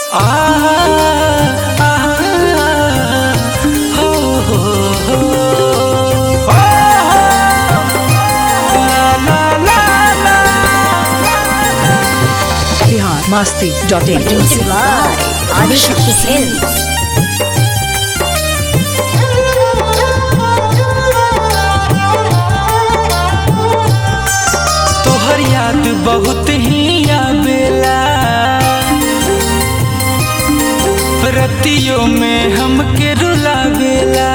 आ आ हो हो हो ला ला ला ला Bihar Masti dot in Presented by Adishakti Films. तोहर याद बहुत ही आवेला रतियों में हमके रुलावेला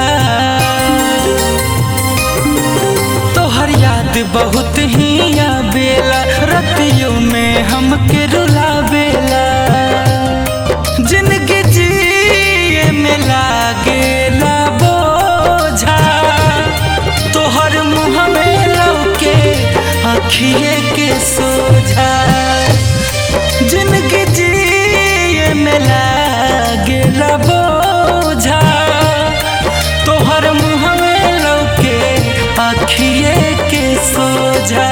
तोहर याद बहुत ही आवेला रतियों में हमके रुलावेला जिंदगी जिए में लागेला बोझा तोहर मुँह में लौके आखिए के सोझा जिंदगी जिए में लागेला बोझा तोहर मुँह में लौके आखिए के सोझा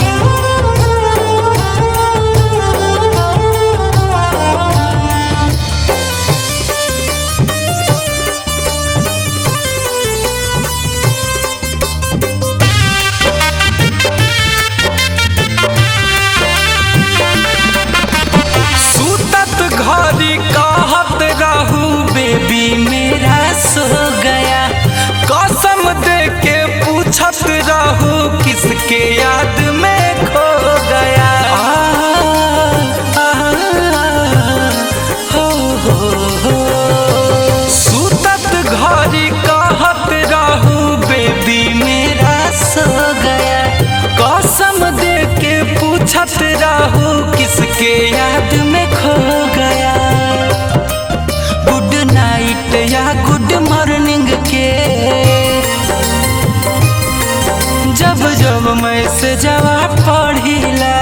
सूतत घरी कहत रहू बेबी मेरा सो गया कसम दे के पूछत रहू किसके याद में खो गया आ, आ, हो, हो, हो। सूतत घरी कहत रहू बेबी मेरा सो गया कसम दे के पूछत रहू किसके याद में खो गया गुड नाइट या गुड मॉर्निंग के जब जब मैं से जवाब पढ़िला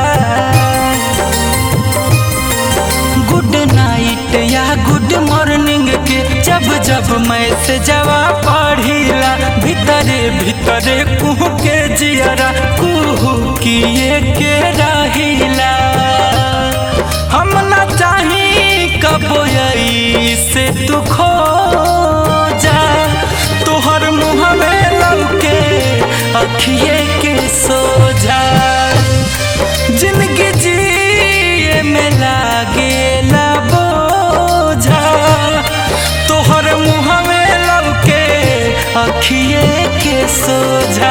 गुड नाइट या गुड मॉर्निंग के जब जब मैं से जवाब पढ़िला भीतरे भीतरे कुहू के जियरा कुहू किए के रहिला हम ना चाही कबो से तू खो जा तोहर मुँह में लौके अखिए के सोझा जिंदगी जिए में लागेला बोझा तोहर मुँह में लौके अखिए के सोझा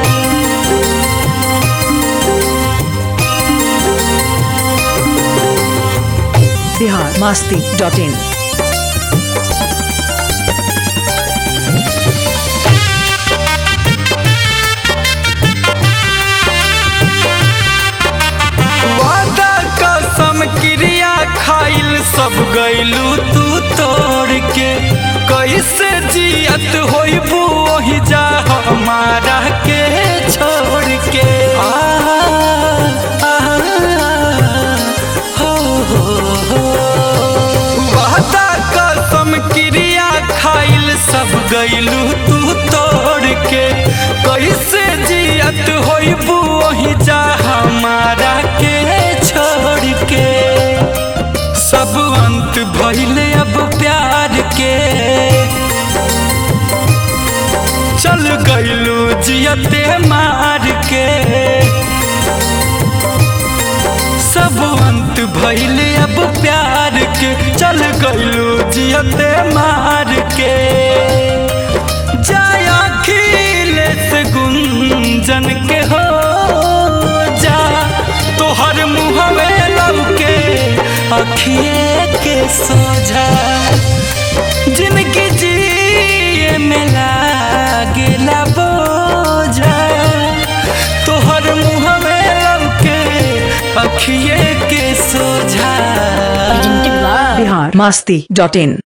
बिहार मस्ती डॉट इन वादा कसम क्रिया खाइल सब गैलू तू तोड़ के कैसे जियत होइबू वही जा हमारा के छोड़ के आ, आ, हो, हो, हो। वादा कसम क्रिया खाइल सब गैलू तू तोड़ के कैसे जियत होइबू वही जा हमारा के छोड़ के सब अंत भइले अब प्यार के चल गइलू जियते मार के सब अंत भइले अब प्यार के चल गइलू जियते मार के जाया खिलेस गुंजन के हो जा तोहर मुँह में लौके अखिए के सोझा जिनकी जिए में लागेला बोझा तोहर मुँह में लौके अखिए के सोझा Presented by Bihar Masti dot in